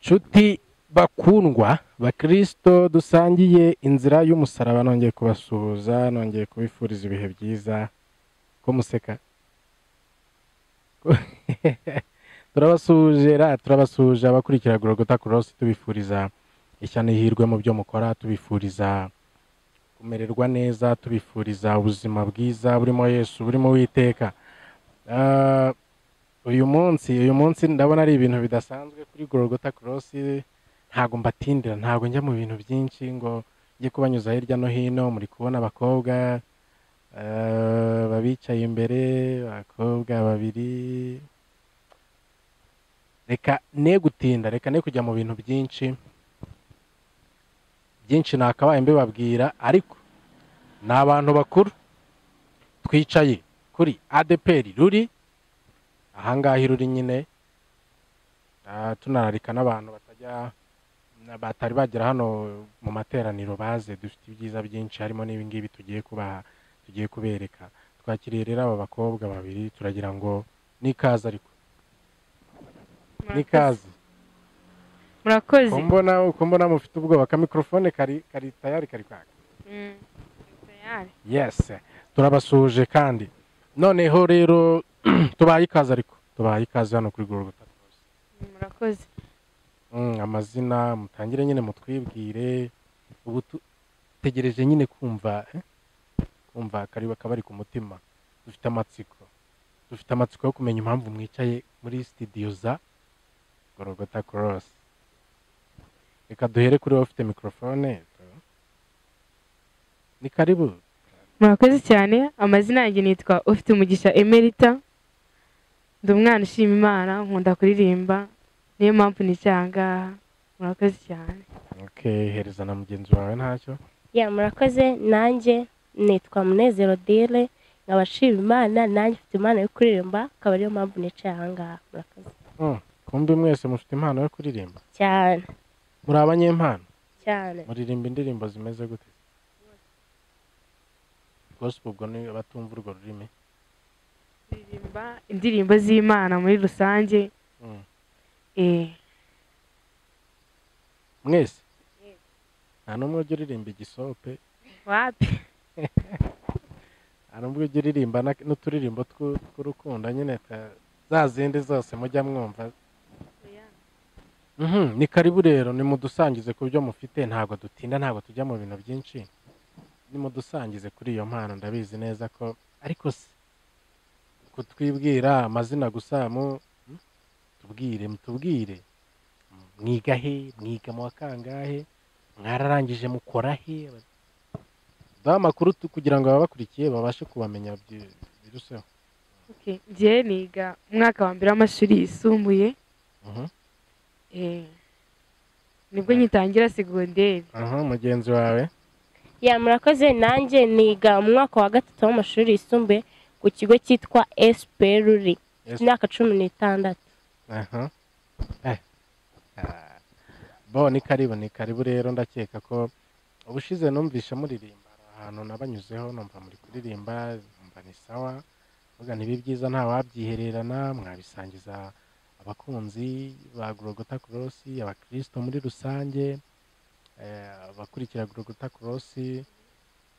nshuti bakundwa bakirisito dusangiye inzira y'umusaraba nongeye kubasuhuza nongeye kubifuriza ibihe byiza ko museka turabasuhuje ra turabasuhuje abakurikira gorogota korosi tubifuriza ishya n'ihirwe mu byo mukora tubifuriza kumererwa neza tubifuriza ubuzima bwiza burimo yesu burimo witeka uyu munsi uyu munsi ndabona ari ibintu bidasanzwe kuri gorogota korosi ntabwo mbatindira ntabwo njya mu bintu byinshi ngo njye kubanyuza hirya no hino muri kubona abakobwa babicaye imbere abakobwa babiri reka ne gutinda reka ne kujya mu bintu byinshi byinshi nakabaye mbibabwira ariko ni abantu bakuru twicaye kuri adeperi ruri ahangaha iruri nyine tunararika n'abantu batajya batari bagera hano mu materaniro baze dufite ibyiza byinshi harimo n'ibingibi tugiye kubaha tugiye kubereka twakiriye rero aba bakobwa babiri turagira ngo n'ikaze ariko n'ikaze murakoze kumbona kumbona mufite ubwoba ka mikorofone kari kari tayari kari kwaka Mm, tayari. yesi turabasuhuje kandi noneho rero tubaye ikaze ariko tubaye ikaze hano kuri gorogota murakoze Mm, amazina mutangire nyine mutwibwire ubu tu- tegereje nyine kumva eh, kumva akari akabari ku mutima dufite amatsiko dufite amatsiko yo kumenya impamvu mwicaye muri studio za gorogota cross reka duhere kuri wowe ufite mikorofone ni karibu murakoze cyane amazina yanjye nitwa ufite umugisha emerita ndi umwana ushima imana nkunda kuririmba niyo mpamvu nicaye aha ngaha murakoze cyane okay, hereza na mugenzi wawe ntacyo ya murakoze nanjye nitwa munezero dire nkaba nshima imana nanjye mfite imana yo kuririmba akaba ariyo mpamvu nicaye aha ngaha murakoze Mm, kumbi mwese mufite impano yo kuririmba cyane muri abanyempano cyane muririmba indirimbo zimeze gute gospel ubwo ni abatumva urwo rurimi kuririmba indirimbo z'imana muri rusange Mm. eh, mwese nta n'umwe ujya uririmba igisope wapi nta n'umwe ujya uririmba na- n'uturirimbo tw'u- tw'urukundo nyine ta- za zindi zose mujya mwumva Mhm, ni karibu rero nimudusangize ku byo mufite ntabwo dutinda ntabwo tujya mu bintu byinshi nimudusangize kuri iyo mpano ndabizi neza ko ariko se kutwibwira amazina gusa mu hmm? tubwire mutubwire mwiga he mwiga mu wa kangahe mwararangije mukora he duha amakuru tu- kugira ngo ababakurikiye babashe kubamenya byi- biruseho Okay, njyewe niga umwaka wa mbere w'amashuri yisumbuye Mhm. eh, nibwo ngitangira segonderi Aha, mugenzi wawe ya murakoze nanjye niga mu mwaka wa gatatu w'amashuri yisumbuye ku kigo cyitwa esiperuri Yes. imyaka cumi n'itandatu Aha. Eh. Ah. Bo ni karibu ni karibu rero ndakeka ko ubushize numvishe muririmba hari ahantu nabanyuzeho numva muri kuririmba numva ni sawa mvuga ntibi byiza nta wabyihererana mwabisangiza abakunzi ba Gorogota Cross abakristo muri rusange eh, abakurikira Gorogota Cross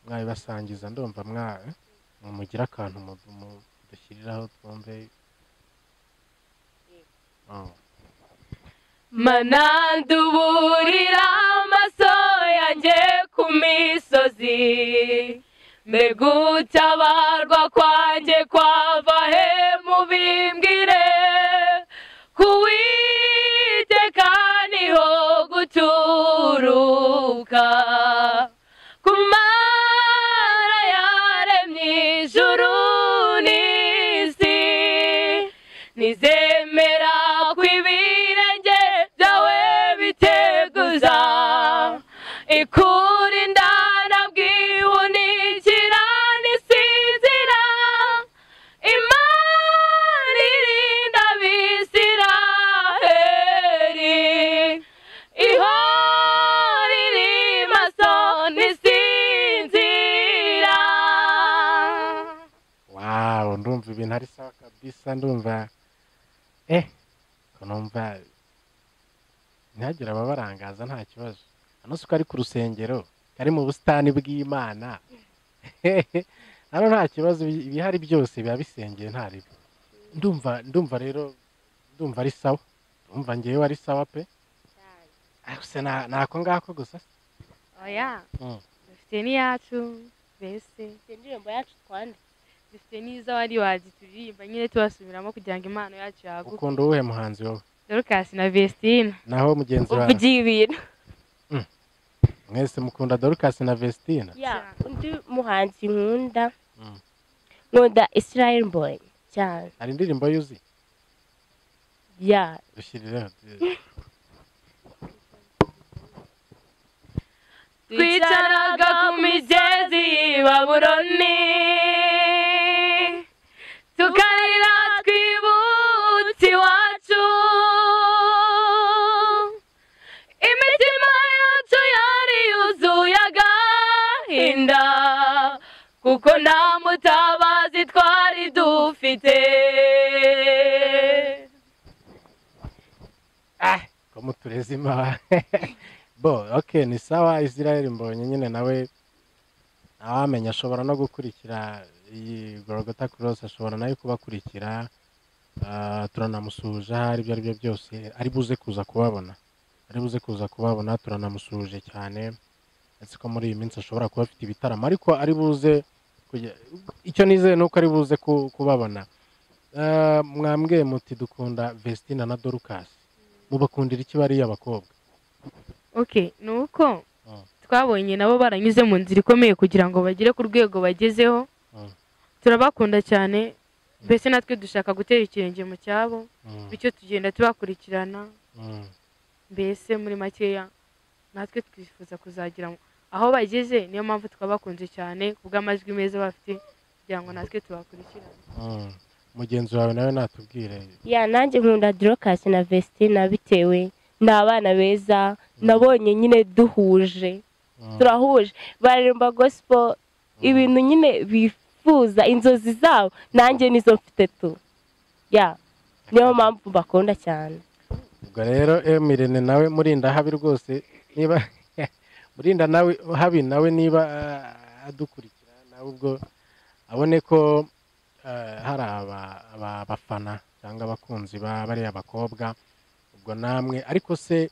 mwabibasangiza ndumva mwa mumugira akantu mu- mu- dushyiriraho twumve Oh. mananduburira amaso yanjye ku misozi mbega utabarwa kwanjye kwava he mubimbwire kuwiteka niho guturuka kumara yaremye ijuru n'isi nizemera ko ibirenge byawe biteguza ikurinda nabwihunikira nisinzira imana irinda abisiraheli ihora iri maso ntisinzira wawu ndumva ibintu ari sawa kabisa ndumva eh ko numva ntihagire ababarangaza nta kibazo hano si ko ari ku rusengero kari mu busitani bw'imana hano nta kibazo ibi- ibihari byose biba bisengeye nta ribi ndumva ndumva rero ndumva ari sawa ndumva ngewe ari sawa pe Ah, gusa na- ni ako ngako gusa se. oya Mm. dufite n'iyacu mbese indirimbo yacu twanditse dufite n'izo wari wazituririmba nyine tubasubiramo kugira ngo impano yacu yaguke ukunda uwuhe muhanzi wowe dorukasi na vesitina naho mugenzi wawe uvugiye ibintu mwese mukunda dorukasi na vestina ya Cyane. undi muhanzi nkunda Mm. nkunda israel mbonyi cyane hari indirimbo yuzi ya dushyirireho twicaraga ku migezi y'i baburoni tukarira twibutse iwacu imitima yacu yari yuzuye agahinda kuko nta mutabazi twari dufite ko muturezima bo ok ni sawa israel mbonye nyine nawe ntawamenya ashobora no gukurikira iyi gorogota cross ashobora nawe kubakurikira Ah, turanamusuhuje aho aribyo aribyo byose ari buze kuza kubabona ari buze kuza kubabona turanamusuhuje cyane ndetse ko muri iyi minsi ashobora kuba afite ibitaramo ariko ari buze kujya- icyo nizeye ni uko ari buze ku- kubabona Ah, mwambwiye muti dukunda vestina na dorukasi mubakundira iki bariya abakobwa ok ni uko Mm. twabonye nabo baranyuze mu nzira ikomeye kugira ngo bagere ku rwego bagezeho Mm. turabakunda cyane mbese natwe dushaka gutera ikirenge mu cyabo bityo tugenda tubakurikirana Mm. mbese muri makeya natwe twifuza kuzagira mu- aho bageze niyo mpamvu twabakunze cyane kubw'amajwi meza bafite kugira ngo natwe tubakurikirane Mm. mugenzi wawe nawe natubwire ya nanjye nkunda dorokasi na vestina bitewe ni abana beza nabonye nyine duhuje Mm. turahuje baririmba gospel ibintu nyine bifuza inzozi zabo nanjye nizo mfite tu ya niyo mpamvu bakunda cyane ubwo rero emirene nawe murinda habi rwose niba murinda nawe habi nawe niba ah, adukurikira nawe ubwo abone ko ah, hari aba- aba- abafana cyangwa abakunzi ba bariya bakobwa ubwo namwe ariko se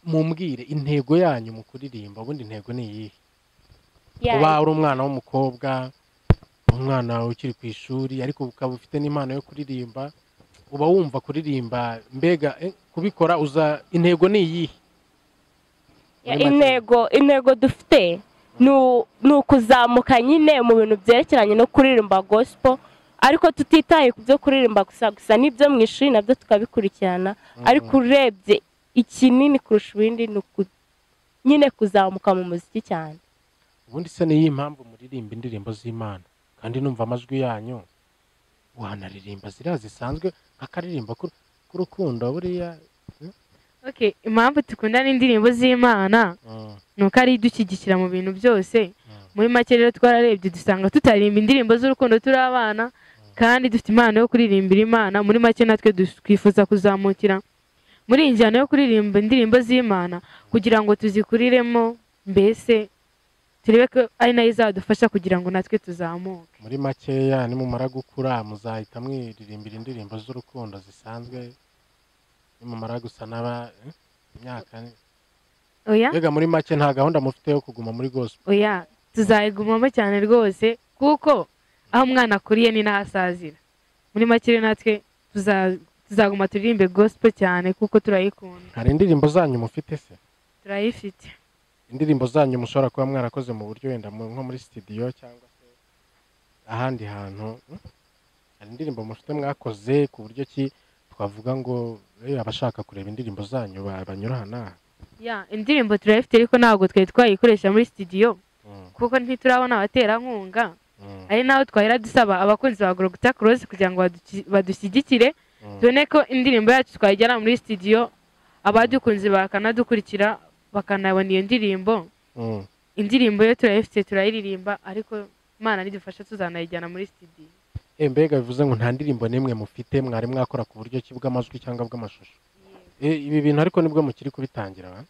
mumbwire intego yanyu mu kuririmba ubundi intego ni iyihe kuba uri umwana w'umukobwa umwana ukiri ku ishuri ariko ukaba ufite n'impano yo kuririmba uba wumva kuririmba mbega eh, kubikora uza intego ni iyihe Ya, Muri make. intego intego dufite ni u- ni ukuzamuka nyine mu bintu byerekeranye no kuririmba gospel ariko tutitaye ku byo kuririmba gusa gusa n'ibyo mu ishuri nabyo tukabikurikirana ariko urebye ikinini kurusha ibindi ni uku- nyine kuzamuka mu muziki cyane ubundi se niyo impamvu muririmba indirimbo z'imana kandi numva amajwi yanyu wanaririmba ziriya zisanzwe akaririmbo k'urukundo buriya ok impamvu dukundana indirimbo z'imana Mm, ni uko ari idushyigikira mu bintu byose mm, muri make rero twararebye dusanga tutaririmba indirimbo z'urukundo turi abana kandi dufite impano yo kuririmbira imana muri make natwe dus- twifuza kuzamukira muri iyi njyana yo kuririmba indirimbo z'imana kugira ngo tuzikuriremo mbese turebe ko ari nayo izadufasha kugira ngo natwe tuzamuke muri makeya nimumara gukura muzahita mwiririmbira indirimbo z'urukundo zisanzwe nimumara gusa n'aba eh, imyaka ni- oya mbega muri make nta gahunda mufite yo kuguma muri gospel oya tuzayigumamo cyane rwose kuko aho umwana akuriye ni n'ahasazira muri make rero natwe tuza- tuzaguma turirimbe gospel cyane kuko turayikunda hari indirimbo zanyu mufite se turayifite indirimbo zanyu mushobora kuba mwarakoze mu buryo wenda mu- nko muri studio cyangwa se ahandi hantu hmm? hari indirimbo mufite mwakoze ku buryo ki twavuga ngo eh, abashaka kureba indirimbo zanyu ba- banyura aha n'aha ya indirimbo turayifite ariko ntabwo twari twayikoresha muri studio Mm, kuko ntiturabona abaterankunga mm, ari naho twahera dusaba abakunzi ba gorogota cross kugira ngo baduki- badushyigikire mm. tubone ko indirimbo yacu twayijyana muri studio abadukunze bakanadukurikira bakanabona iyo ndirimbo Mm. indirimbo yo turayifite turayiririmba ariko imana nidufasha tuzanayijyana muri studio Eh, mbega bivuze ngo nta ndirimbo n'imwe mufite mwari mwakora ku buryo ki bw'amajwi cyangwa bw'amashusho Eh, ibi bintu ariko nibwo mukiri kubitangira ba?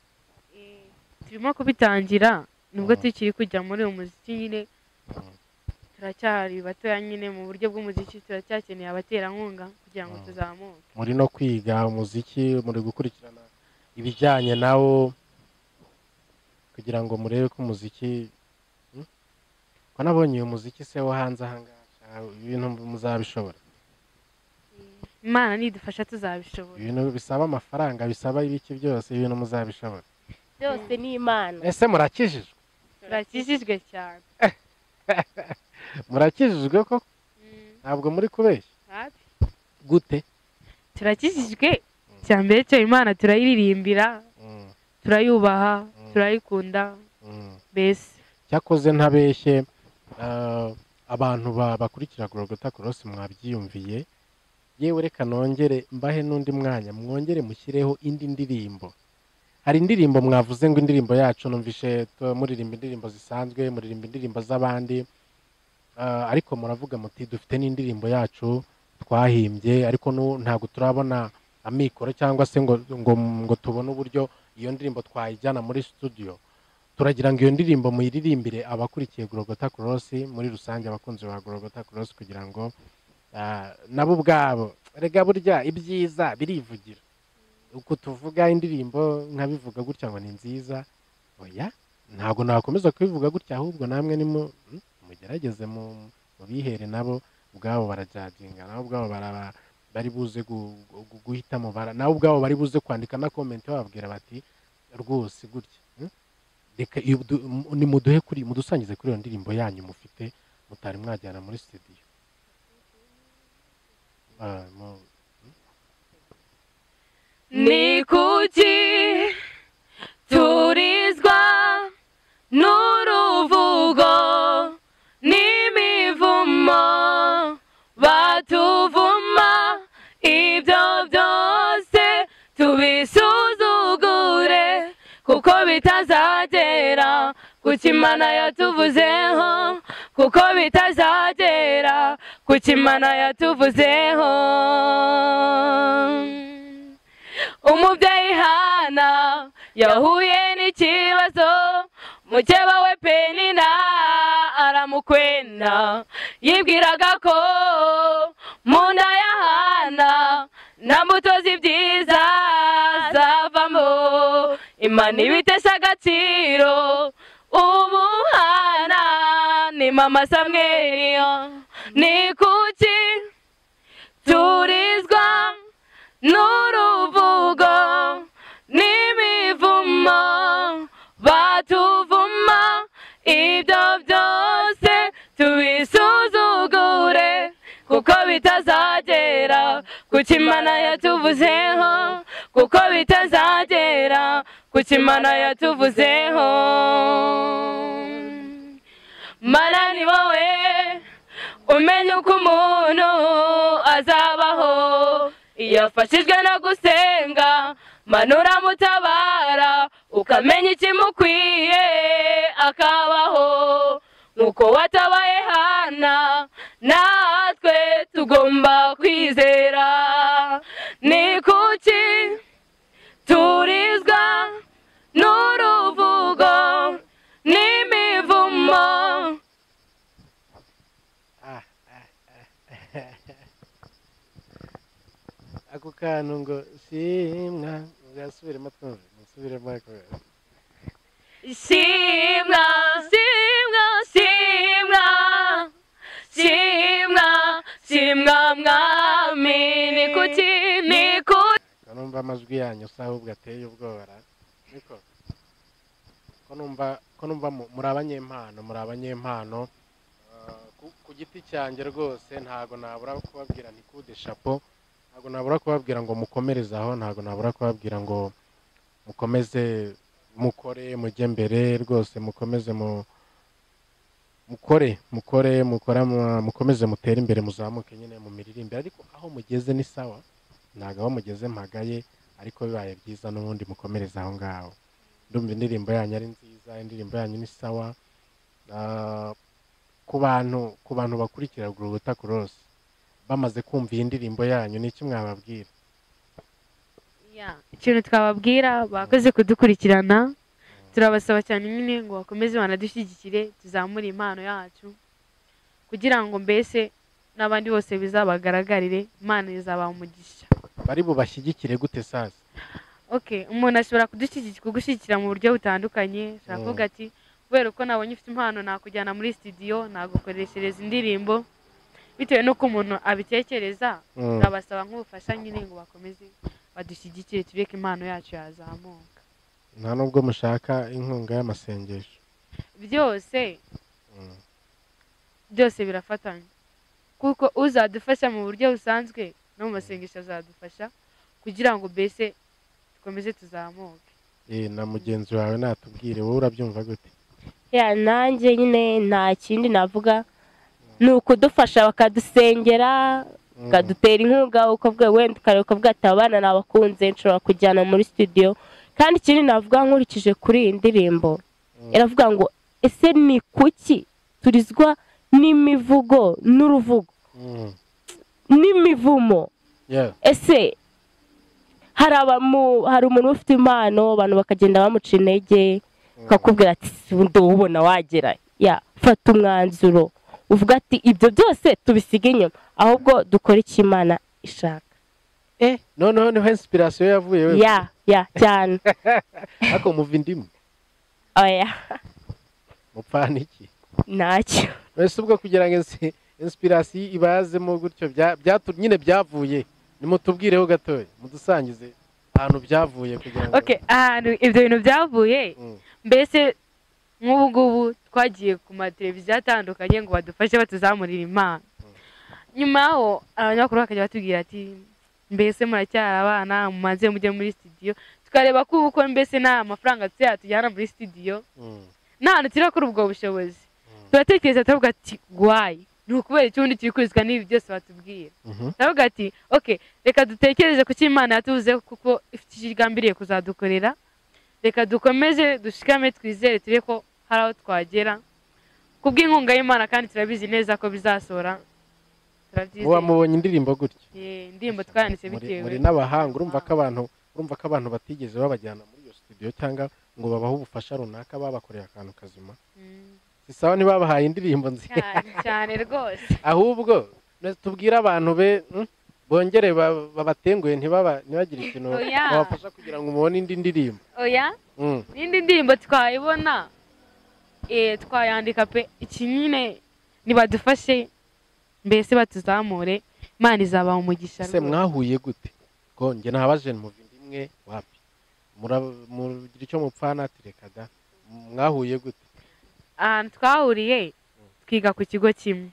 turimo kubitangira nubwo Mm. tukiri kujya muri uyu muziki nyine Mm. turacyari batoya nyine mu buryo bw'umuziki turacyakeneye abaterankunga kugira ngo Mm. tuzamuke muri no kwiga umuziki muri gukurikirana ibijyanye nawo kugira ngo murebe ko umuziki Hmm? ko nabonye uyu muziki se wo hanze ahangaha ah, ibintu muzabishobora imana nidufasha tuzabishobora ibintu bisaba amafaranga bisaba ibiki byose ibintu muzabishobora byose ni imana ese murakijijwe turakijijwe cyane murakijijwe ko Mm. ntabwo muri kubeshya Hafi. gute turakijijwe cya mbere cyo imana turayiririmbira Mm, turayubaha Mm. turayikunda mm. mbese cyakoze ntabeshye ah, abantu ba- bakurikira gorogota cross mwabyiyumviye yewe reka nongere mbahe n'undi mwanya mwongere mushyireho indi ndirimbo hari indirimbo mwavuze ngo indirimbo yacu numvishe tu- muririmba indirimbo zisanzwe muririmba indirimbo z'abandi ah, ariko muravuga muti dufite n'indirimbo yacu twahimbye ariko nu- ntabwo turabona amikoro cyangwa se ngo, ngo, ngo tubone uburyo iyo ndirimbo twayijyana muri studio turagira ngo iyo ndirimbo muyiririmbire abakurikiye gorogota korosi muri rusange abakunzi ba gorogota korosi kugira ngo ah, nabo ubwabo rega burya ibyiza birivugira uko tuvuga indirimbo nkabivuga gutya ngo ni nziza oya ntabwo nakomeza kubivuga gutya ahubwo namwe nimu- mm, mugerageze mu- mubihere nabo ubwabo barajaginga nabo ubwabo baraba bari buze gu- gu- guhitamo bara nabo ubwabo bari buze kwandika na komenti bababwira bati rwose gutya mm, reka iyo du- mu- nimuduhe kuri mudusangize kuri iyo ndirimbo yanyu mufite mutari mwajyana muri studio Ah, mu- ni kuki turizwa n'uruvugo n'imivumo batuvuma ibyo byose tubisuzugure kuko bitazagera ku kimana yatuvuzeho kuko bitazagera ku kimana yatuvuzeho umubyeyi hana yahuye n'ikibazo mukeba we penina aramukwena yibwiraga ko mu nda ya hana nta mbuto z'ibyiza zavamo imana ibitesha agaciro ubu hana ni mama samweliyo ni kuki turizwa n'uruvugo n'imivumo batuvuma ibyo byose tubisuzugure kuko bitazagera ku kimana yatuvuzeho kuko bitazagera ku kimana yatuvuzeho mana ni wowe umenya uko umuntu azabaho iyo afashijwe no gusenga manura uramutabara ukamenya ikimukwiye akabaho nk'uko watabaye hana natwe tugomba kwizera ni kuki turizwa n'uruvugo n'imivumo ako kantu ngo simwa muzasubiremo twumve musubiremo ariko Shimwa, shimwa, shimwa, shimwa, shimwa mwami ni kuki ni kuki ko numva amajwi yanyu si ahubwo ateye ubwoba ra? niko ko numva ko numva mu- muri abanyempano muri abanyempano Ah, ku- ku giti cyanjye rwose ntabwo nabura kubabwira ni coup de chapeau ntabwo nabura kubabwira ngo mukomereze aho ntabwo nabura kubabwira ngo mukomeze mukore mujye mbere rwose mukomeze mu mukore mukore mukora mu- mukomeze mutere imbere muzamuke nyine mu miririmbire ariko aho mugeze ni sawa ntabwo aho mugeze mpagaye ariko bibaye byiza n'ubundi mukomereze aho ngaho ndumva indirimbo yanyu ari nziza indirimbo yanyu ni sawa Ah, ku bantu ku bantu bakurikira guruta cross bamaze kumva iyi ndirimbo yanyu ni iki mwababwira ikintu twababwira bakoze kudukurikirana turabasaba cyane nyine ngo bakomeze banadushyigikire tuzamure impano yacu kugira ngo mbese n'abandi bose bizabagaragarire imana izabaha umugisha bari bubashyigikire gute saza okay umuntu ashobora kudushyigikira kugushyigikira mu buryo butandukanye ashobora Mm. kuvuga ati kubera ko nabonye ufite impano nakujyana muri sitidiyo nagukoreshereza indirimbo bitewe n'uko umuntu abitekereza Mm. turabasaba nk'ubufasha nyine ngo bakomeze badushyigikire tureke impano yacu yazamuka nta nubwo mushaka inkunga y'amasengesho byose Mm. byose birafatanya kuko uzadufasha mu buryo busanzwe no mu masengesho azadufasha kugira ngo mbese dukomeze tuzamuke Eh, na mugenzi wawe natubwire wowe urabyumva gute ya nanjye nyine nta kindi navuga ni ukudufasha bakadusengera Mm. bakadutera inkunga uko bwe wenda ukareba ukavuga ati "Aba bana nabakunze nshobora kujyana muri studio kandi ikindi navuga nkurikije kuri iyi ndirimbo Mm. iravuga ngo ese ni kuki turizwa n'imivugo n'uruvugo Mm. n'imivumo Yeah. ese hari abamu hari umuntu uba ufite impano abantu bakagenda bamuca intege bakakubwira ati undi ubona wagera ya fata umwanzuro uvuga ati ibyo byose tubisige inyuma ahubwo dukore icyo imana ishaka eh noneho niho inspiration yavuye we ya ya cyane ariko muva indimu oya mupfana iki ntacyo mbese ubwo kugira ngo insi- inspiration iba yazemo gutyo bya- byatu- nyine byavuye nimutubwireho gatoya mudusangize ahantu byavuye kugira ngo okay ahantu ibyo bintu byavuye Mm. mbese nk'ubu ngubu twagiye ku mateleviziyo atandukanye ngo badufashe batuzamurire impano nyuma yaho abanyamakuru bakajya batubwira ati mbese muracyari abana mumaze mujye muri studio tukareba ko ubu ko mbese nta mafaranga tuzi yatujyana muri studio Mm. nta hantu turakora ubwo bushobozi turatekereza turavuga ati guhaye ni ukubera ikibundi turi kwizwa n'ibi byose batubwira Mhm. turavuga ati oke reka dutekereze ku cyo imana yatuvuze kuko ifite icyo igambiriye kuzadukorera reka dukomeze dushikame twizere tube ko hari aho twagera kubw'inkunga y'imana kandi turabizi neza ko bizasohora muba turabyizeye mubonye indirimbo gutyo Ye, indirimbo twayanditse Muri- bitewe muri n'abahanga urumva ko abantu urumva ko abantu batigeze babajyana muri iyo studio cyangwa ngo babahe ubufasha runaka babakoreye akantu kazima Mm, si sawa ntibabahaye indirimbo nziza cyane cyane rwose ahubwo na- tubwire abantu be mm, bongere ba- babatenguhe ntibaba- ntibagire ikintu Oya. babafasha kugira ngo mubone indi ndirimbo oya Mm, n'indi ndirimbo twayibona eh, twayandika pe iki nyine nibadufashe mbese batuzamure imana izabaha umugisha se rwose. mwahuye gute ko njye nabaje muva inda imwe wapi Mura- mugira icyo mupfana ati reka da mwahuye gute ahantu twahuriye twiga ku kigo kimwe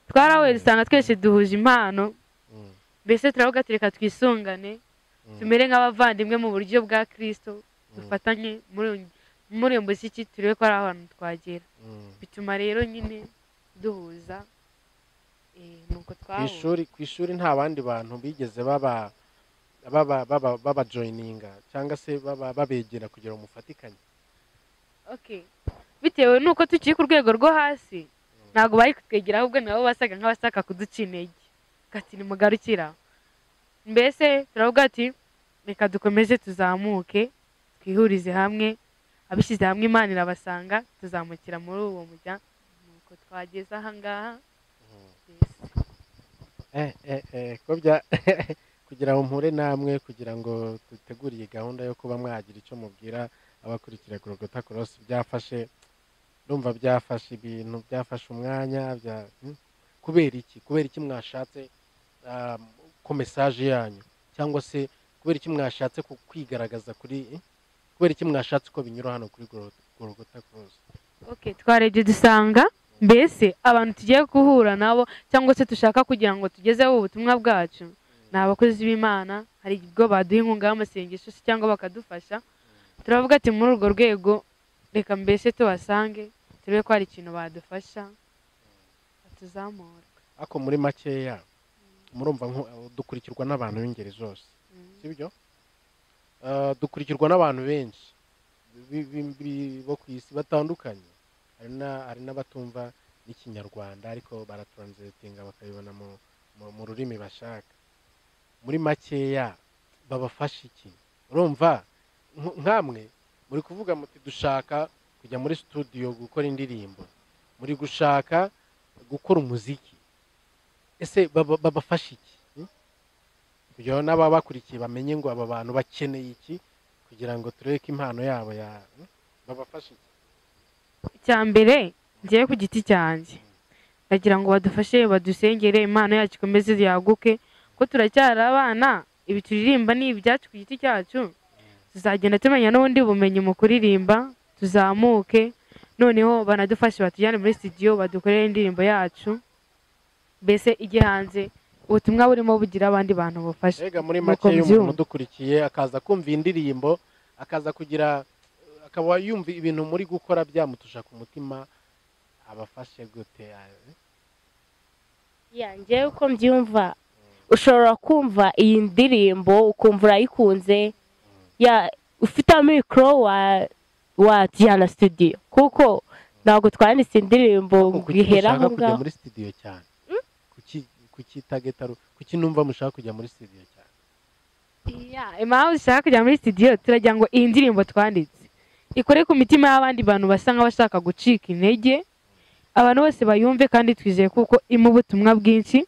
twarahuye dusanga twese duhuje impano Mm, mbese turavuga ati reka twisungane mm, tumere nk'abavandimwe mu buryo bwa kirisito mm, dufatanye muri muri uyu muziki turebe ko ari ahantu twagera mm. bituma rero nyine duhuza eh, nuko ku twahura ishuri ku ishuri nta bandi bantu bigeze baba baba baba babajoyininga cyangwa se baba babegera kugira ngo mufatikanye Okay. bitewe n'uko tukiri ku rwego rwo hasi ntabwo bari kutwegera ahubwo nabo basaga nk'abashaka kuduca intege gati nimugarukira mbese turavuga ati reka dukomeze tuzamuke twihurize hamwe abishyize hamwe imana irabasanga tuzamukira muri uwo mujya nuko twageze aha ngaha yes. eh, eh, eh, ko bya kugira ngo mpure namwe kugira ngo dutegure iyi gahunda yo kuba mwagira icyo mubwira abakurikira Gorogota Cross byafashe ndumva byafashe ibintu byafashe umwanya bya hmm? kubera iki kubera iki mwashatse ah, ko mesaje yanyu cyangwa se kubera iki mwashatse ku- kwigaragaza kuri eh? kubera iki mwashatse ko binyura hano kuri Goro- Gorogota Cross okay twarebye dusanga mbese abantu tugiye guhura nabo cyangwa se dushaka kugira ngo tugezeho ubutumwa bwacu ni abakozi b'imana hari ibigo baduha inkunga y'amasengesho se cyangwa bakadufasha turavuga ati muri urwo rwego reka mbese tubasange turebe ko hari ikintu badufasha batuzamura ariko muri makeya murumva nko- dukurikirwa n'abantu b'ingeri zose Mm. sibyo Eh, dukurikirwa n'abantu benshi bi- bi- bi- bo ku isi batandukanye hari na- hari n'abatumva n'ikinyarwanda ariko baraturanzitinga bakabibona mu- mu- mu rurimi bashaka muri makeya babafasha iki urumva nk- nkamwe muri kuvuga muti dushaka kujya muri studio gukora indirimbo muri gushaka gukora umuziki ese baba- babafasha iki hmm? kugira ngo n'ababakurikiye bamenye ngo aba bantu bakeneye iki kugira ngo turebe ko impano yabo ya hmm? babafasha iki icya mbere ngewe ku giti cyanjye ndagira ngo badufashe badusengere impano yacu ikomeze yaguke ko turacyari abana ibi turirimba ni ibyacu ku giti cyacu tuzagenda tumenya n'ubundi bumenyi mu kuririmba tuzamuke noneho banadufashe batujyane muri studio badukorere indirimbo yacu mbese ijye hanze ubutumwa burimo bugira abandi bantu bufasha mbega muri Nuko make iyo umuntu mbyumva. udukurikiye akaza kumva iyi indirimbo akaza kugira akaba yumva ibintu muri gukora byamutusha ku mutima abafashe gute yanjye uko mbyumva ushobora kumva iyi ndirimbo ukumva urayikunze ya ufite amikoro wa wajyana studio kuko ntabwo twanditse indirimbo ngo kuki ihere mushaka aho kujya ngaho muri studio cyane kuki kuki tagetaru kuki numva mushaka kujya muri studio cyane Yeah, impamvu dushaka kujya muri studio turagira ngo iyi ndirimbo twanditse ikore ku mitima y'abandi bantu basa nk'abashaka gucika intege abantu bose bayumve kandi twizeye kuko irimo ubutumwa bwinshi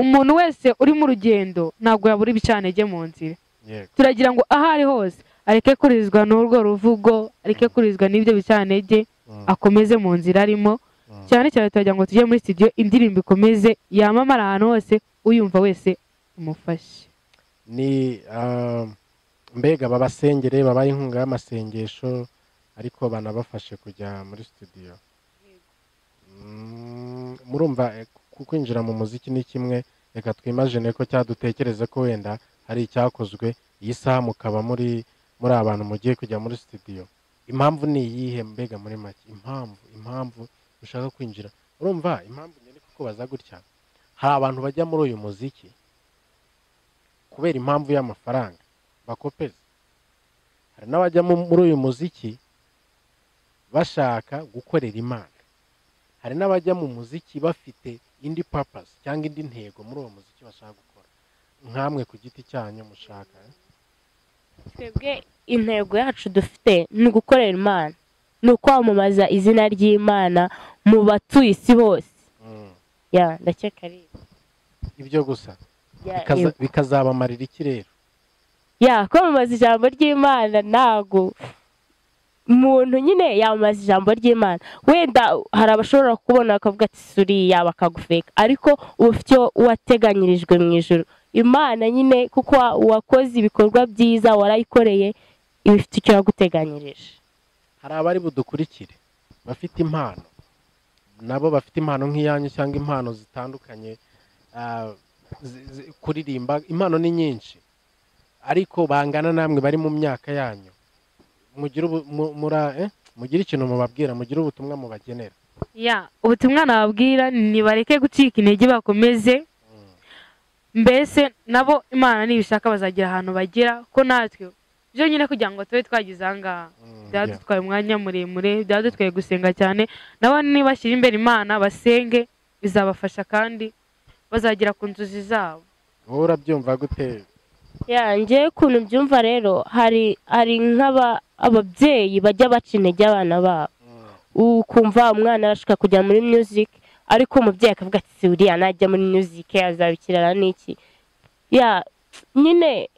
umuntu wese uri mu rugendo ntabwo yabura ibicanege mu nzira yego turagira ngo aho ari hose areke kurizwa n'urwo ruvugo areke kurizwa n'ibyo bicanege Mm, akomeze mu nzira arimo mm. cyane cyane turagira ngo tujye muri studio indirimbo ikomeze yamamara ahantu hose uyumva wese umufashe ni um, mbega babasengere babaye inkunga y'amasengesho ariko banabafashe kujya muri studio Mm, murumva eh, ku- kwinjira mu muziki ni kimwe reka twimajine ko cyadutekereze ko wenda hari icyakozwe iyi saha mukaba muri muri abantu mugiye kujya muri studio impamvu ni iyihe mbega muri make impamvu impamvu ushaka kwinjira urumva impamvu nyine kuko baza gutya hari abantu bajya muri uyu muziki kubera impamvu y'amafaranga bakopeza hari n'abajya mu- muri uyu muziki bashaka gukorera imana hari n'abajya mu muziki bafite indi papasi cyangwa indi ntego muri uwo muziki bashaka gukora nkamwe ku giti cyanyu mushaka eh? twebwe intego yacu dufite ni ugukorera imana ni ukwamamaza izina ry'imana mu batuye isi bose Mm. ya ndakeka ari ibyo. ibyo gusa Ya, Bikaza- yego. bikazabamarira iki rero ya kwamamaza ijambo ry'imana ntabwo umuntu nyine yamamaza ijambo ry'imana wenda hari abashobora kubona bakavuga ati suriya bakagufeka ariko uba ufite icyo wateganyirijwe mu ijoro imana nyine kuko wa- wakoze ibikorwa byiza warayikoreye iba ifite icyo yaguteganyirije hari abari budukurikire bafite impano nabo bafite impano nk'iyanyu cyangwa impano zitandukanye ah, zi- zi- kuririmba impano ni nyinshi ariko bangana namwe bari mu myaka yanyu mugire ubu- mu- mura- eh, mugire ikintu mubabwira mugire ubutumwa mubagenera ya ubutumwa nababwira nibareke gucika intege bakomeze mbese nabo imana nibishaka bazagira ahantu bagera ko natwe byonyine kugira ngo tube twagize aha ngaha Mm, yeah. byadutwaye umwanya muremure byadutwaye gusenga cyane nabo nibashyira imbere imana basenge bizabafasha kandi bazagera ku nzozi zabo wowe urabyumva gute yanjye ukuntu mbyumva rero hari hari nk'aba- ababyeyi bajya baca intege abana babo Mm, ukumva umwana arashaka kujya muri music ariko umubyeyi akavuga ati "Si uriya najya muri music azabikirana n'iki ya nyine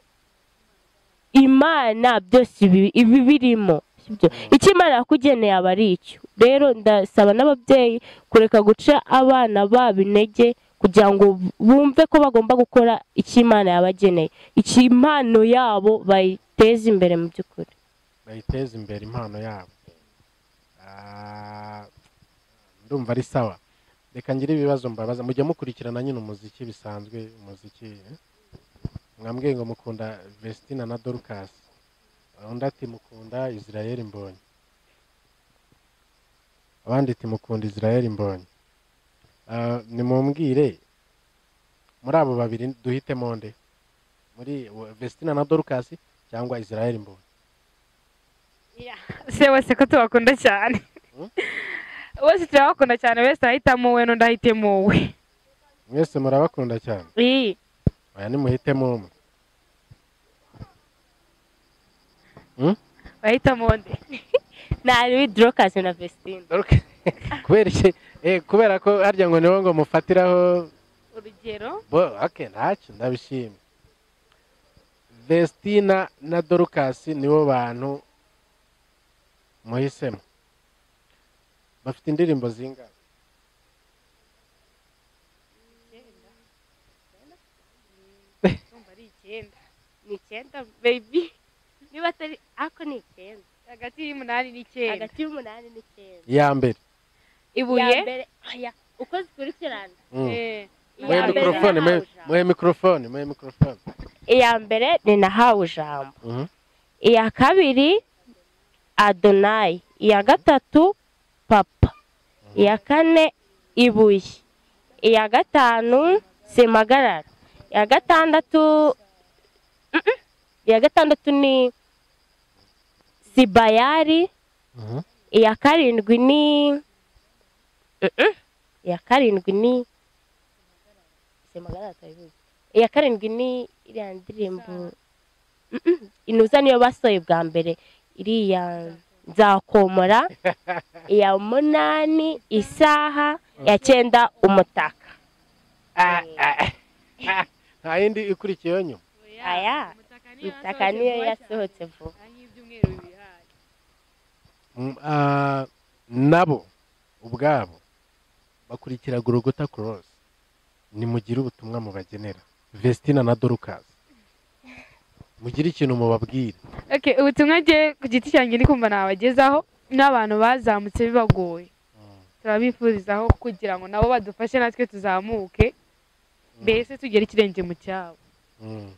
imana byose ibi- ibi birimo sibyo? icyo imana yakugeneye aba ari icyo rero ndasaba n'ababyeyi kureka guca abana babo intege kugira ngo bumve ko bagomba gukora icyo imana yabageneye icyo impano yabo bayiteze imbere mu by'ukuri bayiteze imbere impano yabo Ah, ndumva ari sawa reka ngire ibibazo mbabaza mujya mukurikirana nyine umuziki bisanzwe umuziki eh? mwambwiye ngo mukunda vestina na dorcas undi ati mukunda israel mbonye abandi ati mukunda israel mbonye Ah, nimumbwire muri abo babiri duhitemo nde muri vestina na dorcas cyangwa israel mbonye se wese ko tubakunda cyane Hmm? bose turabakunda cyane wese ahitamo we n'undi ahitemo we mwese murabakunda cyane aya nimuhitemo umwe Hmm? bahita monde nari dorokasi na vesitine Doruke- kubera iki eh, kubera ko harya ngo niho ngo mufatiraho urugero bo ake ntacyo ndabishimye vestina na dorukasi nibo bantu muhisemo bafite indirimbo zingana ndumva ari icyenda ni icyenda bebi niba atari ariko ni icyenda hagati y'umunani n'icyenda hagati y'umunani n'icyenda iya mbere ibuye Ya mbere aya uko zikurikirana Mm. eh, muhe iya mbere mikorofone muhe nahawe ijambo. muhe mikorofone muhe mikorofone iya mbere ni nahawe ijambo Mhm. iya kabiri adonayi iya gatatu papa iya kane ibuye iya gatanu simagarara iya gatandatu Mm-mm. iya gatandatu ni sibayari Mhm. iya karindwi ni Mm-mm. iya karindwi ni semagana tayibuze iya karindwi ni iriya ndirimbo Mm-mm. inuza niyo basohoye bwa mbere iriya nzakomora iya munani isaha iya cyenda umutaka Ah, ah, ah. nta yindi ikurikiyeho nyuma aya umutaka niyo yasohotse vuba nk'ibyumweru bibiri hayi Mm, ah, nabo ubwabo bakurikira gorogota cross nimugire ubutumwa mubagenera vestina na dorcas mugire ikintu mubabwire Okay, ubutumwa ngiye ku giti cyanjye ndi kumva nabagezaho n'abantu bazamutse bibagoye turabifurizaho kugira ngo nabo badufashe natwe tuzamuke mbese tugere ikirenge mu cyabo Mm,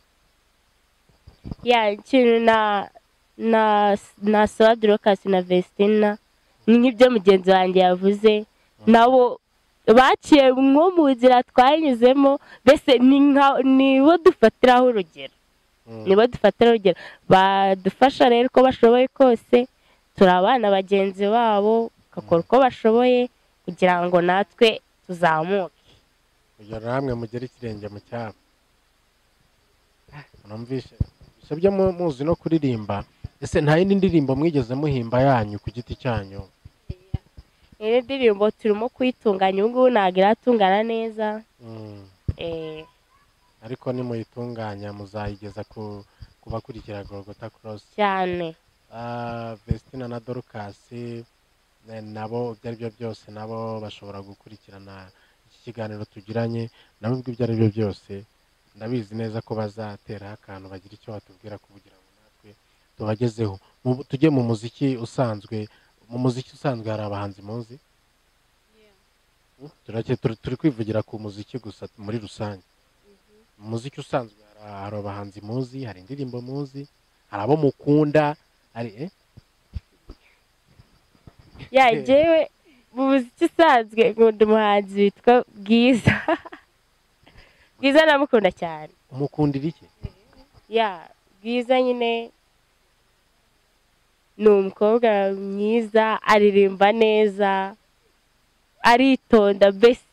ya ikintu na na na sowa dorokasi na vestina ni nk'ibyo mugenzi wanjye yavuze nabo baciye nko mu nzira twanyuzemo mbese ni nka- nibo dufatiraho urugero mm. nibo dufatiraho urugero badufasha rero uko bashoboye kose turi abana bagenzi babo bakora uko bashoboye kugira ngo natwe tuzamuke kugira ngo namwe mugere ikirenge mu cyabo numvise gusa byo mu- muzi no kuririmba ese nta yindi ndirimbo mwigeze muhimba yanyu ku giti cyanyu iyi ndirimbo turimo kuyitunganya ubu ngubu ntabwo iratungana neza Mm. eh, ariko nimuyitunganya muzayigeza ku ku bakurikira gorogota cross cyane Ah, Vestina na Dorcas eh, nabo ibyo aribyo byose nabo bashobora gukurikirana iki kiganiro tugiranye nabo ubwo ibyo aribyo byose ndabizi neza ko bazateraho akantu bagira icyo batubwira kugira ngo natwe tubagezeho Mu- tujye mu muziki usanzwe mu muziki usanzwe hari abahanzi muzi Hmm? Turake- turi turi kwivugira ku muziki gusa muri rusange mu muziki usanzwe hari- hari abahanzi muzi hari indirimbo muzi hari abo mukunda hari eh? ya jyewe mu muziki usanzwe nkunda umuhanzi witwa bwiza bwiza ndamukunda cyane umukundira iki ya bwiza nyine ni umukobwa mwiza aririmba neza aritonda besi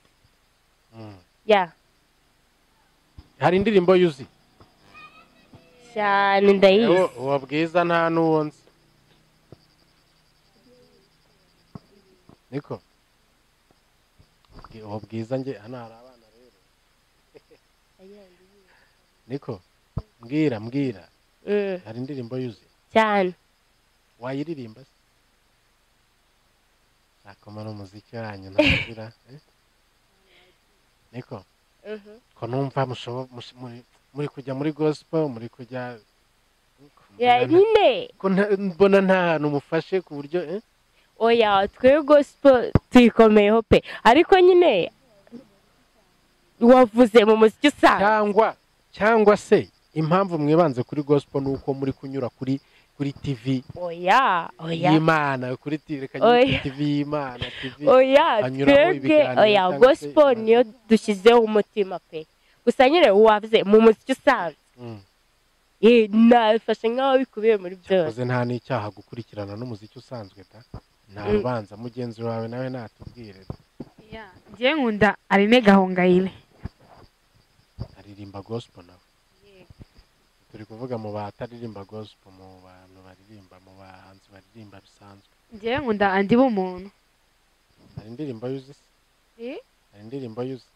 ya hari indirimbo yuzi cyane ndayizi Uwo- uwo bwiza nta n'uwo nzi niko Bwi- uwo bwiza nge hano hari abana rero niko mbwira mbwira Mm, hari indirimbo yuzi cyane wayiririmba se nakomara umuziki wanyu ntagira eh? niko Mhm. ko numva mushobo- mush- muri- muri kujya muri gospel muri kujya ya nyine ko nta- mbona nta hantu mufashe ku buryo eh? oya twebwe gospel tuyikomeyeho pe ariko nyine wavuze mu muziki usanzwe cyangwa cyangwa se impamvu mwibanze kuri gospel ni uko muri kunyura kuri kuri tv oya oya y'imana kuri TV reka nyine Oya. kuri tv y'imana tv oya Anyuramo twebwe ibiganiro oya cyangwa se gospel ibibazo. niyo dushyizeho umutima pe gusa nyine wavuze mu muziki usanzwe Mm. eh, nafashe nk'aho bikubiye muri byose Cyakoze nta n'icyaha gukurikirana n'umuziki usanzwe da nta Mm. rubanza mugenzi wawe nawe natubwire da. ngiye nkunda arine gahongayire aririmba gospel nawe turi kuvuga mu bataririmba gospel mu bantu baririmba mu bahanzi baririmba bisanzwe ngewe nkunda andi b'umuntu hari indirimbo yuzi se Eh? hari indirimbo yuzi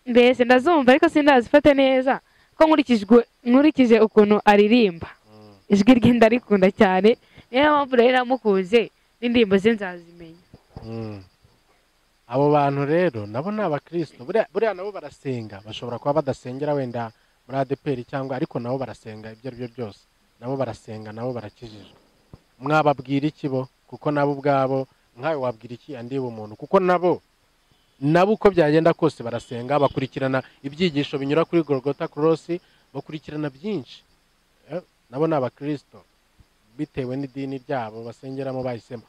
mbese ndazumva ariko sindazifata neza ko nkurikijwe nkurikije ukuntu aririmba Mm. ijwi rye ndarikunda cyane niyo mpamvu rero namukunze n'indirimbo ze nzazimenya Mm. abo bantu rero nabo ni abakristo buriya buriya nabo barasenga bashobora kuba badasengera wenda muri adeperi cyangwa ariko nabo barasenga ibyo ari byo byose nabo barasenga nabo barakijijwe mwababwira iki bo kuko nabo ubwabo nkawe wabwira iki andi umuntu kuko nabo nabo uko byagenda kose barasenga bakurikirana ibyigisho binyura kuri gorogota korosi bakurikirana byinshi Eh, nabo ni abakristo bitewe n'idini ryabo basengeramo bahisemo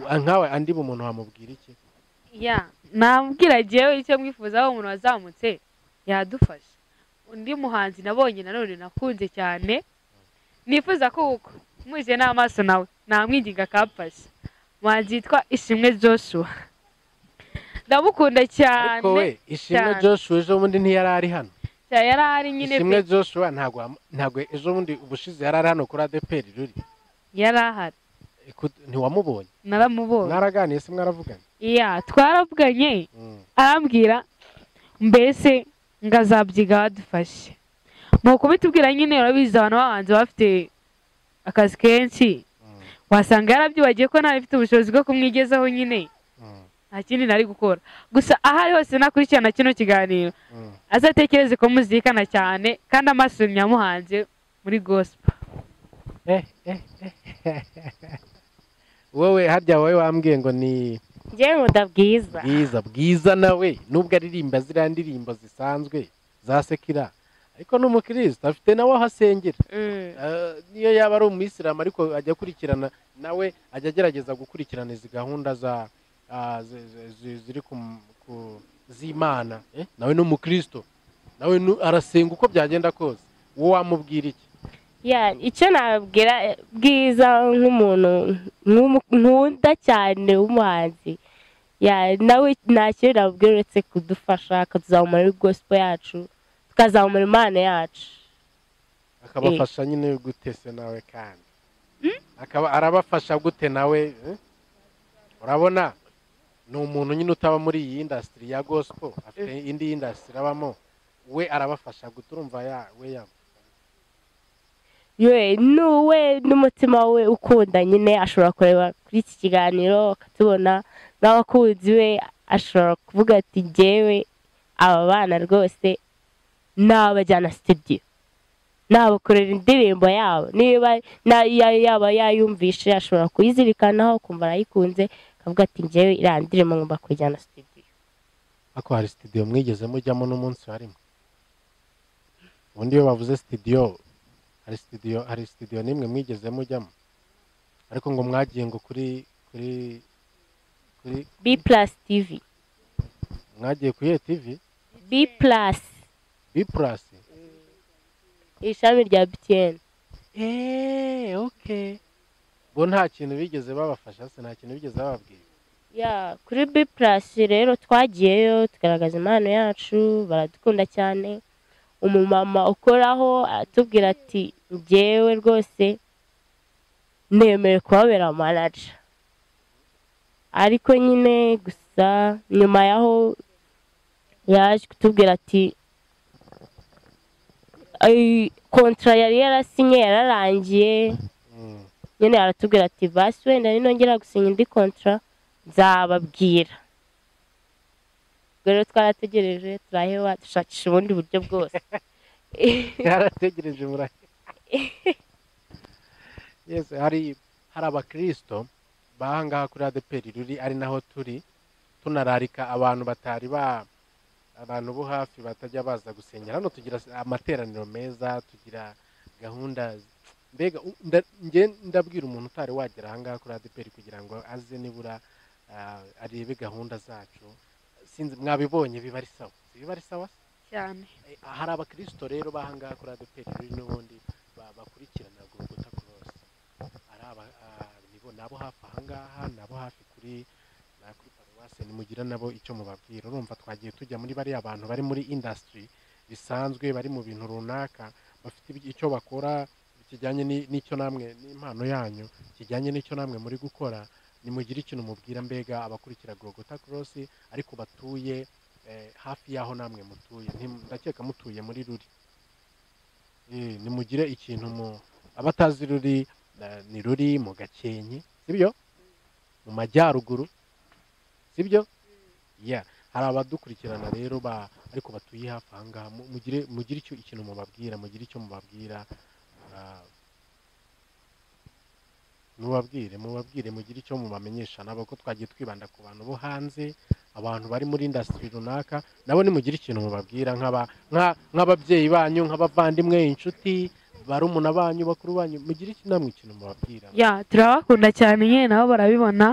Ah, nkawe andi umuntu wamubwira iki ya nabwira ngewe icyo mwifuzaho umuntu wazamutse yadufasha undi muhanzi nabonye nanone nakunze cyane nifuza ko uko muje n'amaso nawe namwinginga akamfasha umuhanzi yitwa ishimwe joshua ndamukunda cyane ariko we ishimwe cyane. joshua ejo bundi ntiyari ari hano cyane yari ahari nyine ishimwe pe- joshua ntabwo wam- ntabwo ejo bundi ubushize yari ari hano kuri adeperi ruri yari ahari Iku- ntiwamubonye naramubonye mwaraganiye se mwaravugana ya twaravuganye Mm. arambwira mbese ngo azabyiga badufashe ni ukubitubwira nyine urabizi abantu babanza bafite akazi kenshi Mm. wasanga yarabyibagiye ko nta bifite ubushobozi bwo kumwigezaho nyine Mm. nta kindi nari gukora gusa aho ari hose nakurikirana kino kiganiro Mm. azatekereze ko muzirikana cyane kandi amaso nyamuhanze muri gospel Eh, eh, eh. wowe harya wowe wambwiye ngo ni ngewe nkunda bwiza bwiza bwiza nawe nubwo aririmba ziriya ndirimbo zisanzwe za sekira ariko ni umukristo afite nawe aho asengera Mm. Eh, niyo yaba ari umuyisilamu ariko ajya akurikirana nawe ajya agerageza gukurikirana izi gahunda za ah, zi- zi- zi- ziri ku ku- z'imana Eh, nawe ni umukristo nawe nu- arasenga uko byagenda kose wowe wamubwira iki Ya, icyo nabwira eh, bwiza nk'umuntu nk'umu- nkunda cyane w'umuhanzi Ya, nawe nta kintu nabwira uretse kudufasha akatuzamura muri gospel yacu tukazamura impano yacu akabafasha nyine gute se nawe kandi akaba arabafasha gute nawe eh? urabona ni umuntu nyine utaba muri iyi indasitiri ya gospel afite indi indasitiri abamo we arabafasha gute urumva ya we ya yewe n'uwe n'umutima we ukunda nyine ashobora kureba kuri iki kiganiro akatubona n'abakunzi we ashobora kuvuga ati ngewe aba bana rwose nabajyana studio nabakorera indirimbo yabo niba na- ya- yaba yayumvishe ashobora kuyizirikanaho kumva arayikunze akavuga ati ngewe iriya ndirimbo ngomba kujyana studio ako hari sitidiyo mwigeze mujyamo n'umunsi harimo ubundi iyo bavuze sitidiyo hari sitidiyo hari sitidiyo n'imwe mwigeze mujyamo ariko ngo mwagiye ngo kuri kuri kuri b plus tv mwagiye kuri iyo tivi b plus bi purasi ishami rya btn eee oke bo nta kintu bigeze babafasha se nta kintu bigeze bababwira ya kuri b plus rero twagiyeyo tugaragaza impano yacu baradukunda cyane umumama ukoraho atubwira ati ngewe rwose nemewe kubabera manaja ariko nyine gusa nyuma yaho yaje kutubwira ati "Ay, kontara yari yarasinye yararangiye Mm, nyine aratubwira ati basi wenda ninongera gusinya indi kontara nzababwira ubwo rero twarategereje turaheba dushakisha ubundi buryo bwose yarategereje mura yesu hari hari abakirisito bahangaha kuri adeperi ruri ari naho turi tunararika abantu batari ba abantu bo hafi batajya baza gusengera hano tugira amateraniro meza tugira gahunda mbega u- nda- nge ndabwira umuntu utari wagera ahangaha kuri adeperi kugira ngo aze nibura ah, arebe gahunda zacu sinzi mwabibonye biba ari sawa Si biba ari sawa se? cyane Eh, hari abakristo rero bahangaha kuri adeperi ruri n'ubundi ba- bakurikirana gorogota korosi ari aba ah, nibo nabo hafi ahangaha nabo hafi kuri na kuri paruwase nimugira nabo icyo mubabwira urumva twagiye tujya muri bariya bantu bari muri indasitiri bisanzwe bari mu bintu runaka bafite ibi- icyo bakora kijyanye ni- n'icyo namwe n'impano yanyu kijyanye n'icyo namwe muri gukora nimugire ikintu mubwira mbega abakurikira Gogota Cross ariko batuye eh, hafi y'aho namwe mutuye Ntim- ndakeka mutuye muri ruri Eh, nimugire ikintu mu abatazi ruri eh, ni ruri mu gakenke sibyo mu majyaruguru sibyo yeah hari abadukurikirana rero ba ariko batuye hafi aha ngaha Mu- mugire mugire icyo ikintu mubabwira mugire icyo mubabwira ah, mubabwire mubabwire mugire icyo mubamenyesha ntabwo ko twagiye twibanda ku bantu bo hanze abantu bari muri indasitiri runaka nabo nimugire ikintu mubabwira nk'aba- nka- nk'ababyeyi banyu nk'abavandimwe inshuti barumuna banyu bakuru banyu mugire iki- namwe ikintu mubabwira ya turabakunda cyane nyine nabo barabibona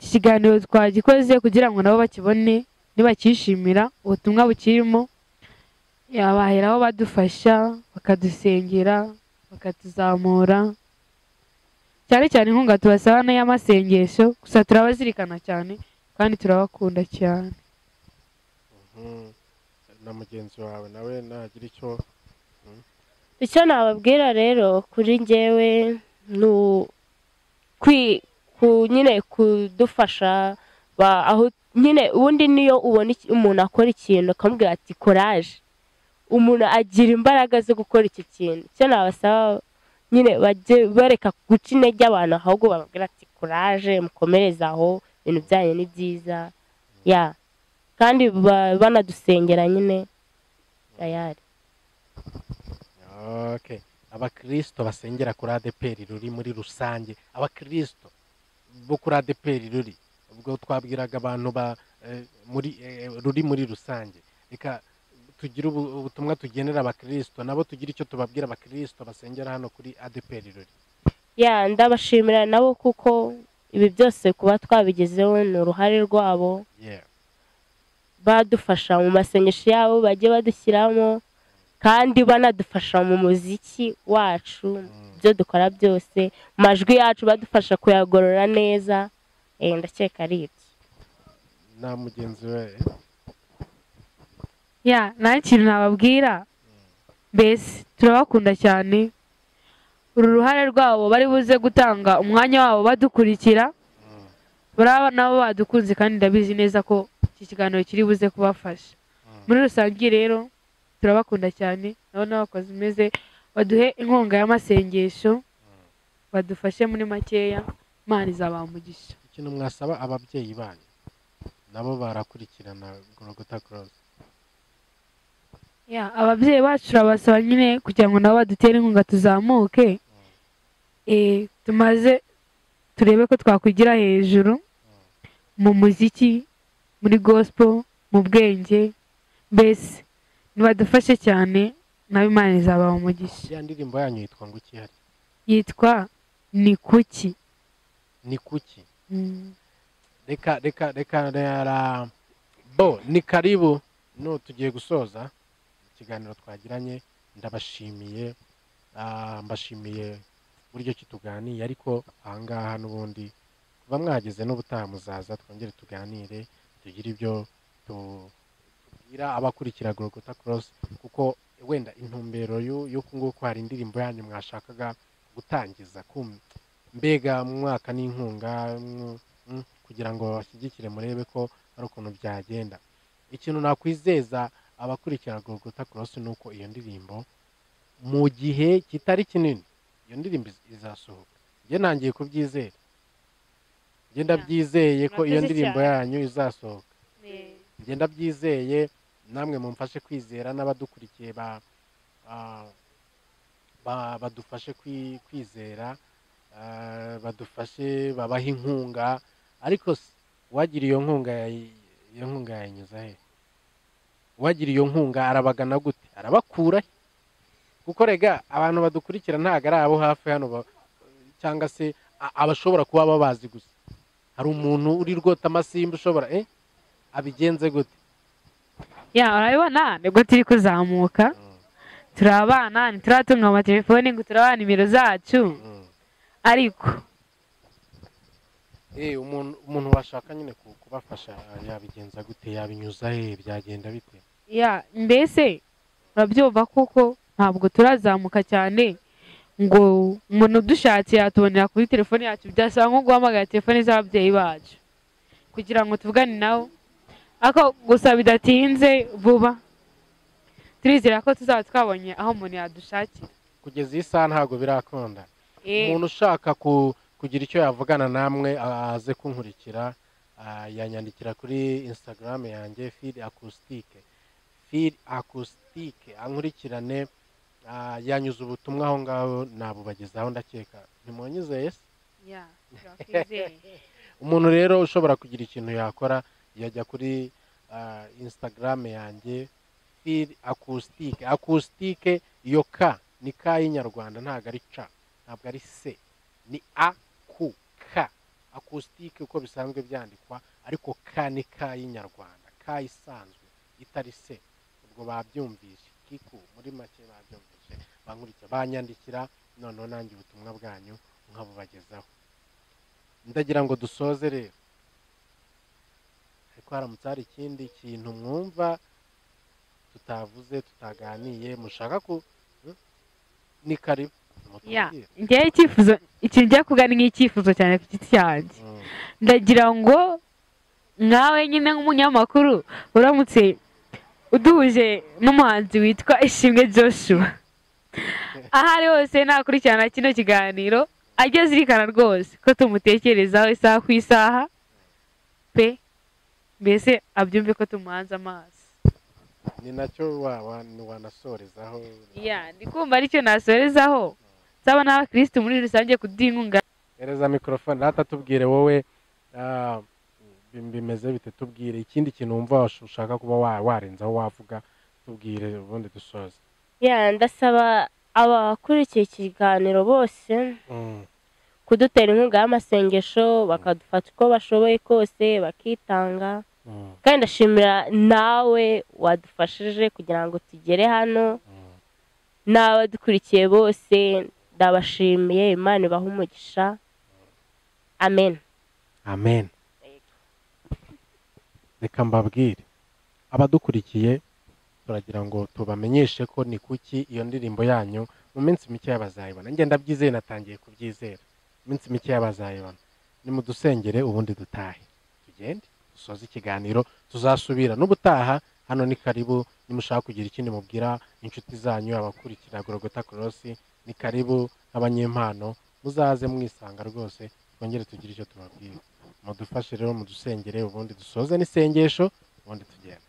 iki kiganiro twagikoze kugira ngo nabo bakibone nibakishimira ubutumwa bukirimo yabaheraho badufasha bakadusengera bakatuzamura cyane cyane inkunga tubasaba n'iy'amasengesho gusa turabazirikana cyane kandi turabakunda cyane Mhm. na mugenzi wawe nawe nagira icyo icyo nababwira rero kuri njyewe ni u- kwi- ku- nyine kudufasha ba- aho nyine ubundi niyo ubona iki- umuntu akora ikintu ukamubwira ati koraje umuntu agira imbaraga zo gukora iki kintu icyo nabasaba nyine bajye bareka guca intege abantu ahubwo bababwira ati koraje mukomereze aho ibintu byanyu ni byiza ya kandi ba- banadusengera nyine tayari Okay. Abakristo basengera kuri ADPR ruri muri rusange, abakristo bo kuri ADPR ruri ubwo twabwiraga abantu ba eh, muri eh, ruri muri rusange. Reka tugire ubu- ubutumwa tugenera abakristo nabo tugira icyo tubabwira abakristo basengera hano kuri ADPR ruri. ya ndabashimira nabo kuko ibi byose kuba twabigezeho ni uruhare rwabo Yeah. badufasha mu masengesho yabo bagiye badushyiramo kandi banadufasha mu muziki wacu Mm. ibyo dukora byose amajwi yacu badufasha kuyagorora neza Eh, ndakeka ari ibyo Na mugenzi we ya nta kintu nababwira mbese turabakunda cyane uru ruhare rwabo bari buze gutanga umwanya wabo badukurikira mm. baraba nabo badukunze kandi ndabizi neza ko iki kiganiro kiri buze kubafasha muri rusange rero turabakunda cyane nabo n'abakozi umeze baduhe inkunga y'amasengesho badufashe muri makeya imana izabamugisha ikintu mwasaba ababyeyi banyu nabo barakurikirana Golgotha Cross. Ya, ababyeyi bacu turabasaba nyine kugira ngo nabo badutere inkunga tuzamuke Eh, tumaze turebe ko twakwigira hejuru mu muziki muri gospel mu bwenge mbese nibadufashe cyane nabo imana izaba umugisha Ya ndirimbo yanyu yitwa ngo iki hari? yitwa ni kuki Ni kuki? Mm. reka reka reka rera bo ni karibu no tugiye gusoza ikiganiro twagiranye ndabashimiye ah, mbashimiye buryo ki tuganiye ariko ahangaha n'ubundi kuba mwageze n'ubutaha muzaza twongere tuganire tugire ibyo tubwira abakurikira Golgotha Cross kuko wenda intumbero y'u- y'uku nguku hari indirimbo yanyu mwashakaga gutangiza kum- mbega mwaka n'inkunga mw- mm, kugira ngo bashyigikire murebe ko hari ukuntu byagenda ikintu nakwizeza abakurikira Golgotha Cross ni uko iyo ndirimbo mu gihe kitari kinini iyo ndirimbo iz- izasohoka njye nangiye kubyizera njye ndabyizeye ko iyo Murakoze ndirimbo cyane. yanyu izasohoka njye ndabyizeye namwe mumfashe kwizera n'abadukurikiye ba- ah, ba- badufashe kwi- kwizera ah, badufashe babahe inkunga ariko se, uwagira iyo nkunga yayi- iyo nkunga yayinyuza he uwagira iyo nkunga arabagana gute arabakura he kuko rega abantu badukurikira ntabwo ari abo hafi hano ba- cyangwa se a- abashobora kuba babazi gusa hari umuntu uri rwota amasimba ushobora eh abigenze gute ya urabibona nibwo turi kuzamuka turi abana ntituratunga amatelefoni ngo turabaha nimero zacu ariko Eh, umuntu umuntu washaka nyine ku- kubafasha yabigenza gute yabinyuza he byagenda bite ya mbese urabyumva kuko ntabwo turazamuka cyane ngo umuntu udushatse yatubonera kuri telefone yacu byasaba nko guhamagara telefone z'ababyeyi bacu kugira ngo tuvugane nabo ariko gusa bidatinze vuba turizera ko tuzaba twabonye aho umuntu yadushakira kugeza iyi saha ntabwo birakunda Eh, umuntu ushaka ku- kugira icyo yavugana namwe aze kunkurikira ah, yanyandikira kuri instagram yanjye feed acoustique feed acoustique ankurikirane ah, yanyuze ubutumwa aho ngaho nabubagezaho ndakeka ntimwanyizeye se yeah, turakwizeye. umuntu rero ushobora kugira ikintu yakora yajya kuri ah, instagram yanjye feed acoustique acoustique iyo ka ni ka y'inyarwanda ntabwo ari ca ntabwo ari se ni a ku ka acoustique uko bisanzwe byandikwa ariko ka ni ka y'inyarwanda ka isanzwe itari se ubwo babyumvise kiku muri make babyumvise bankurikira banyandikira noneho nanjye ubutumwa bwanyu nkabubagezaho ndagira ngo dusoze rero ariko haramutse hari ikindi kintu mwumva tutavuze tutaganiye mushaka ku Hmm? ni karibu Yeah. mutubwire. njyewe icyifuzo ikintu njya kuganira nk'icyifuzo cyane ku giti cyanjye Hmm. ndagira ngo nkawe nyine nk'umunyamakuru uramutse uduhuje n'umuhanzi witwa ishimwe joshua aho ari hose nakurikirana kino kiganiro ajya azirikana rwose ko tumutekerezaho isaha ku isaha pe mbese abyumve ko tumuhanze amaso ni nacyo wa- wa- wanasorezaho ya ndi kumva aricyo nasorezaho nsaba n'abakirisitu muri rusange kudinkunga hereza mikorofone rata tubwire wowe ah, bi- bimeze bite tubwire ikindi kintu wumva wash- ushaka kuba wa- warenzaho wavuga tubwire ubundi dusoze ya ndasaba abakurikiye iki kiganiro bose kudutera inkunga y'amasengesho bakadufata uko bashoboye kose bakitanga kandi ndashimira nawe wadufashije kugira ngo tugere hano n'abadukurikiye bose ndabashimiye imana ibahe umugisha amen amen reka mbabwire abadukurikiye turagira ngo tubamenyeshe ko ni kuki iyo ndirimbo yanyu mu minsi mikeya bazayibona ngenda ndabyizeye natangiye kubyizera mu minsi mikeya bazayibona nimudusengere ubundi dutahe tugende dusoze ikiganiro tuzasubira n'ubutaha hano ni karibu nimushaka kugira ikindi mubwira inshuti zanyu abakurikira gorogota korosi ni karibu abanyempano muzaze mwisanga rwose twongere tugire icyo tubabwira mudufashe rero mudusengere ubundi dusoze n'isengesho ubundi tugende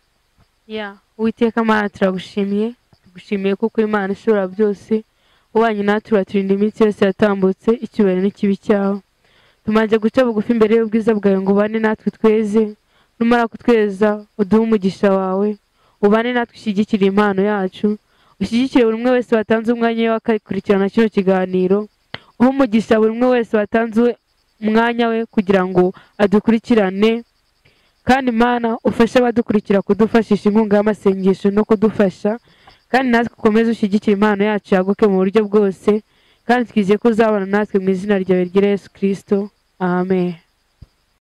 ya uwiteka mana turagushimiye tugushimiye kuko imana ishobora byose ubanye natwe uraturinda iminsi yose yatambutse icyubahiro n'ikibi cyawe tumaze guca bugufi imbere y'ubwiza bwawe ngo ubane natwe tweze numara kutweza uduhe umugisha wawe ubane natwe ushyigikire impano yacu ushyigikire buri umwe wese watanze umwanya we akakurikirana kino kiganiro uhe umugisha buri umwe wese watanze umwanya we kugira ngo adukurikirane kandi mana ufashe abadukurikira kudufashisha inkunga y'amasengesho no kudufasha kandi natwe ukomeze ushyigikire impano yacu yaguke mu buryo bwose kandi twizeye ko uzabana natwe mu izina ryawe rya yesu kirisito amen